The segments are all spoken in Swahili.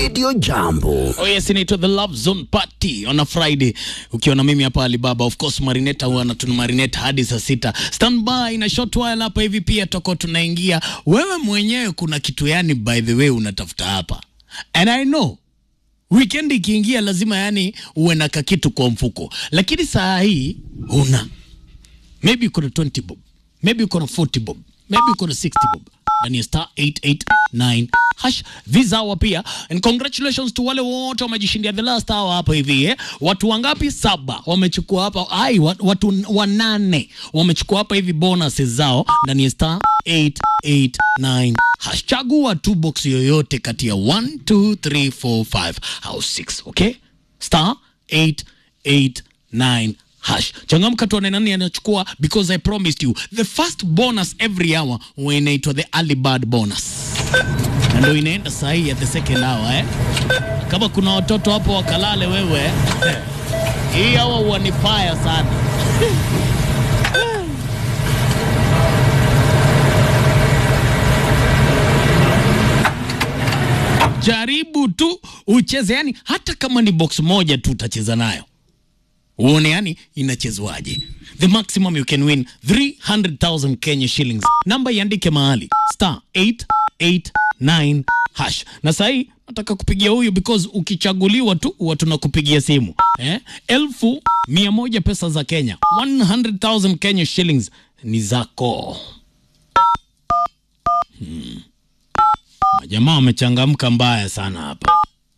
Radio Jambo. Oh yes, inaitwa The Love Zone Party on a Friday. Ukiwa na mimi hapa Alibaba, of course Marineta huwa anatuna Marineta hadi saa sita. Stand by na short while hapa hivi pia toko tunaingia. Wewe mwenyewe kuna kitu yani by the way unatafuta hapa. And I know weekend ikiingia lazima yani uwe na kakitu kwa mfuko. Lakini saa hii huna. Maybe uko na 20 bob. Maybe uko na 40 bob. Maybe uko na 60 bob ndani ya star 889 hash this hour pia and congratulations to wale wote wamejishindia the last hour hapa hivi eh? watu wangapi saba wamechukua hapa ai wa- watu wanane wamechukua hapa hivi bonuses zao ndani ya star 889 hash chagua tu box yoyote kati ya 1 2 3 4 5 au 6 okay star 889 hash changamka tuone nani anachukua because i promised you the first bonus every hour huwa inaitwa the early bird bonus na ndio inaenda sahii at the second hour eh? kama kuna watoto hapo wakalale wewe eh? hii hawa huwa ni fire sana jaribu tu ucheze yani hata kama ni box moja tu utacheza nayo uone yani inachezwaje the maximum you can win 300000 kenya shillings namba iandike mahali star 889 hash na sahii nataka kupigia huyu because ukichaguliwa tu huwa tunakupigia simu eh? elfu mia moja pesa za kenya 100000 kenya shillings ni zako hmm. majamaa wamechangamka mbaya sana hapa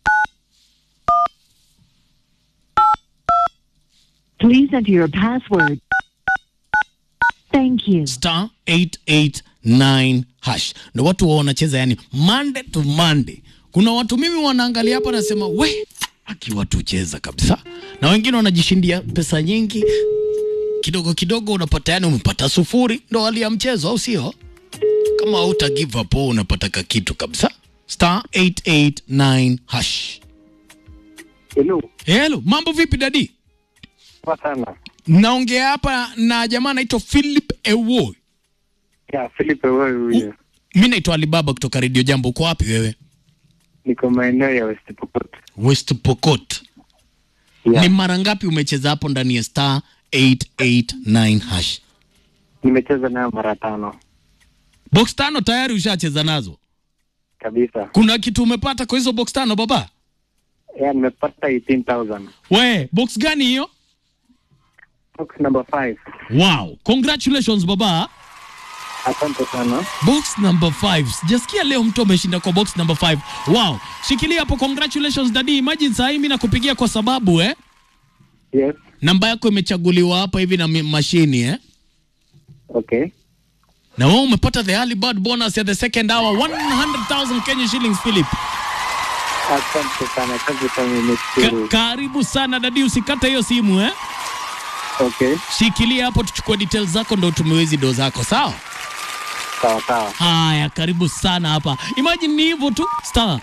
Please enter your password. Thank you. star 889 hash ndo watu wa wanacheza yani monday to monday kuna watu mimi wanaangalia hapa nasema we aki watu cheza kabisa na wengine wanajishindia pesa nyingi kidogo kidogo unapata yani umepata sufuri ndo hali ya mchezo au sio kama hauta give up wewe unapata kakitu kabisa star 889 hash Hello, hello mambo vipi dadi poa sana. naongea hapa na jamaa anaitwa philip ewoy Ya, Philip wewe huyu. mi naitwa alibaba kutoka redio jambo uko wapi wewe Niko maeneo ya West Pokot. west pokot Ya, ni mara ngapi umecheza hapo ndani ya star 889 hash nimecheza nayo mara tano box tano tayari ushacheza nazo kabisa. kuna kitu umepata kwa hizo box tano baba Ya, nimepata 18,000. we box gani hiyo Box number 5. wow congratulations baba Asante sana. box number 5 sijasikia leo mtu ameshinda kwa box number 5 wow shikilia hapo congratulations dadi imagine saa hii mi nakupigia kwa sababu eh Yes. namba yako imechaguliwa hapa hivi na mi- mashini eh Okay. na wewe umepata the early bird bonus ya the second hour 100000 Kenya shillings Philip Asante sana. Asante sana Ka nimeshukuru. karibu sana dadi usikate hiyo simu eh Okay. shikilia hapo tuchukue details zako ndo utumiwe hizi do zako sawa Sawa sawa. haya karibu sana hapa imagine ni hivyo tu star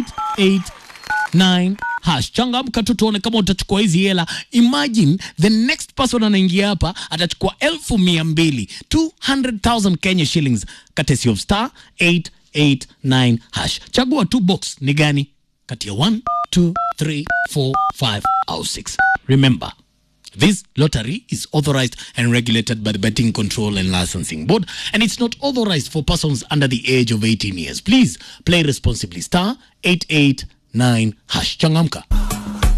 889 hash changamka tu tuone kama utachukua hizi hela imagine the next person anaingia hapa atachukua elfu mia mbili 200000 kenya shillings courtesy of star 889 hash chagua tu box ni gani kati ya 1 2 3 4 5 au 6 remember This lottery is authorized and regulated by the Betting Control and Licensing Board, and it's not authorized for persons under the age of 18 years. Please play responsibly. Star 889 hash. Changamka.